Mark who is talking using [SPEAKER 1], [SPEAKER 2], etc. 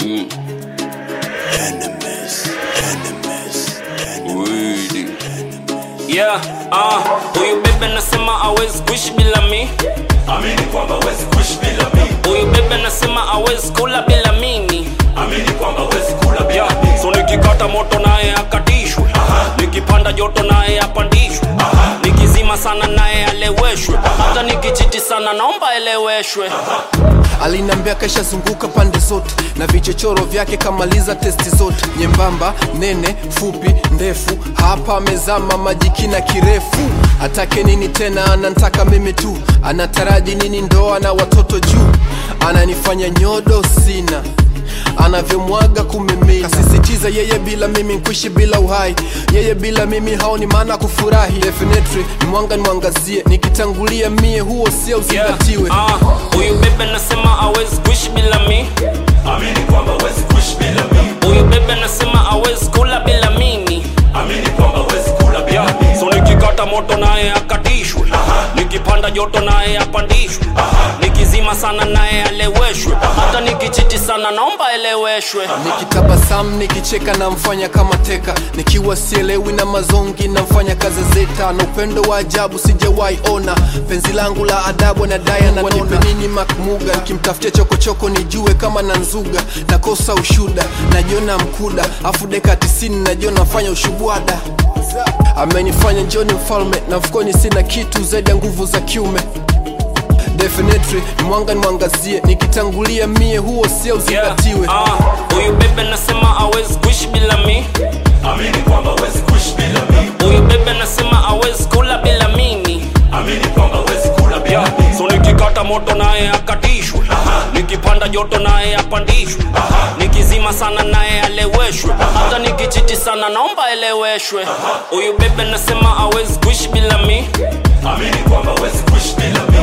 [SPEAKER 1] Enemies, enemies,
[SPEAKER 2] Widi. Yeah, ah, huyu bebe nasema hawezi kuishi bila mi
[SPEAKER 3] amini kwamba wezi kuishi bila mimi
[SPEAKER 2] huyu bebe nasema hawezi kula bila mimi
[SPEAKER 3] amini kwamba wezi kula bila
[SPEAKER 2] yeah.
[SPEAKER 3] mimi
[SPEAKER 2] so nikikata moto naye akatishwe nikipanda joto naye apandishwe nikizima sana naye aleweshwe hata nikichiti sana naomba eleweshwe
[SPEAKER 4] alinambia kashazunguka pande zote na vichochoro vyake kamaliza testi zote nyembamba nene fupi ndefu hapa amezama majikina kirefu atake nini tena anantaka mimi tu anataraji nini ndoa na watoto juu ananifanya nyodo sina anavyomwaga kumimina kasisitiza yeye bila mimi nkuishi bila uhai yeye bila mimi haoni maana kufurahi definitely ni mwanga nimwangazie nikitangulia mie huo sio uzingatiwe
[SPEAKER 2] Yeah, ah, huyu bebe nasema hawezi kuishi bila mi
[SPEAKER 3] amini kwamba wezi kuishi bila mimi
[SPEAKER 2] huyu bebe nasema hawezi kula bila mimi
[SPEAKER 3] amini kwamba wezi kula bila
[SPEAKER 2] yeah.
[SPEAKER 3] mimi
[SPEAKER 2] so nikikata moto naye akatishwe nikipanda joto naye apandishwe nikizima sana naye aleweshwe hata nikichiti sana naomba eleweshwe
[SPEAKER 4] nikitabasamu nikicheka namfanya kama teka nikiwa sielewi na mazongi namfanya kazi zeta na upendo wa ajabu sijawahi ona penzi langu la adabu na daya na wanipe nini makmuga nikimtafutia chokochoko nijue kama na nzuga nakosa ushuda najiona mkuda afu deka tisini najiona nafanya ushubwada amenifanya njoni mfalme na mfukoni sina kitu zaidi ya nguvu za kiume definitely ni mwanga nimwangazie nikitangulia mie huo sio uzingatiwe
[SPEAKER 2] Yeah, ah, huyu bebe nasema hawezi kuishi bila mi
[SPEAKER 3] amini kwamba wezi kuishi bila mimi
[SPEAKER 2] huyu bebe nasema hawezi kula bila mimi
[SPEAKER 3] amini kwamba wezi kula bila
[SPEAKER 2] yeah.
[SPEAKER 3] mimi
[SPEAKER 2] so nikikata moto naye akatishwe nikipanda joto naye apandishwe nikizima sana naye aleweshwe hata nikichiti sana naomba eleweshwe huyu bebe nasema hawezi kuishi bila mi
[SPEAKER 3] amini kwamba wezi kuishi bila mimi